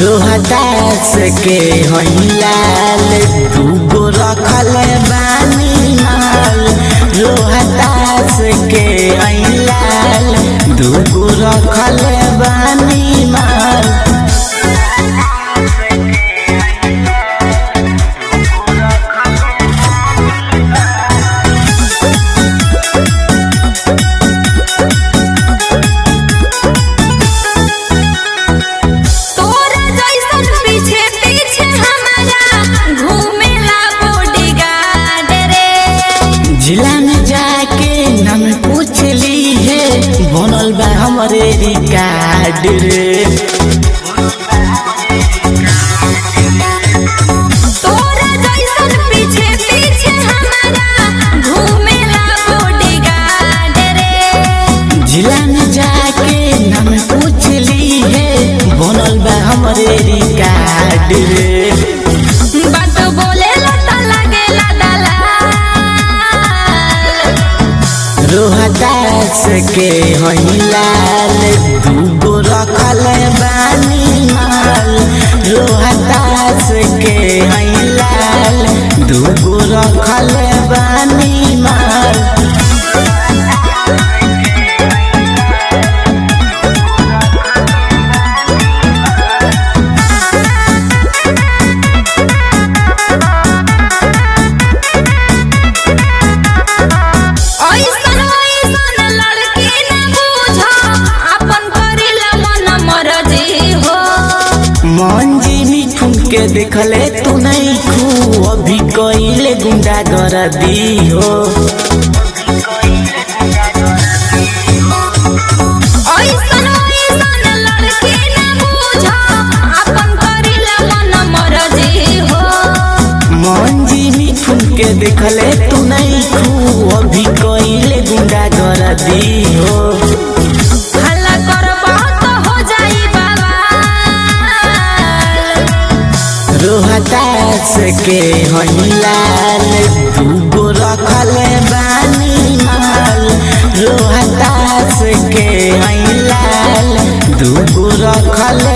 रोहतास के हईलाल दूगो रखल बानी माल रोहतास के हईलाल दूगो रखल बानी माल तोरा जैसन पीछे पीछे हमारा घूमेला बॉडीगार्ड रे जिला में जाके नम पूछ ली है बनल बा हमरे रिकार्ड रे तोरा जैसन पीछे पीछे हमारा घूमेला बॉडीगार्ड रे जिला में जाके नम पूछ ली है बनल बा हमरे रिकार्ड रे बात बोलेला त लागेला दलाल रोहतास के हईलाल दूगो रखल बानी माल रोहतास के हईलाल दूगो रखल बानी माल ऐसन ऐसन लड़की न बुझ अपन करेला मन मरजी हो मंजी मिठुन के देखले तू नहीं खू अभी कइले गुंडा कर दी हो ऐसन ऐसन लड़की न बुझ अपन करेला मन मरजी हो मंजी मिठुन के देखले तू नहीं खू अभी कइले गुंडा कर दी हो हल्ला करबा त हो जाई बवाल रोहतास के हईलाल दूगो रखल बानी माल रोहतास के हईलाल दूगो रखल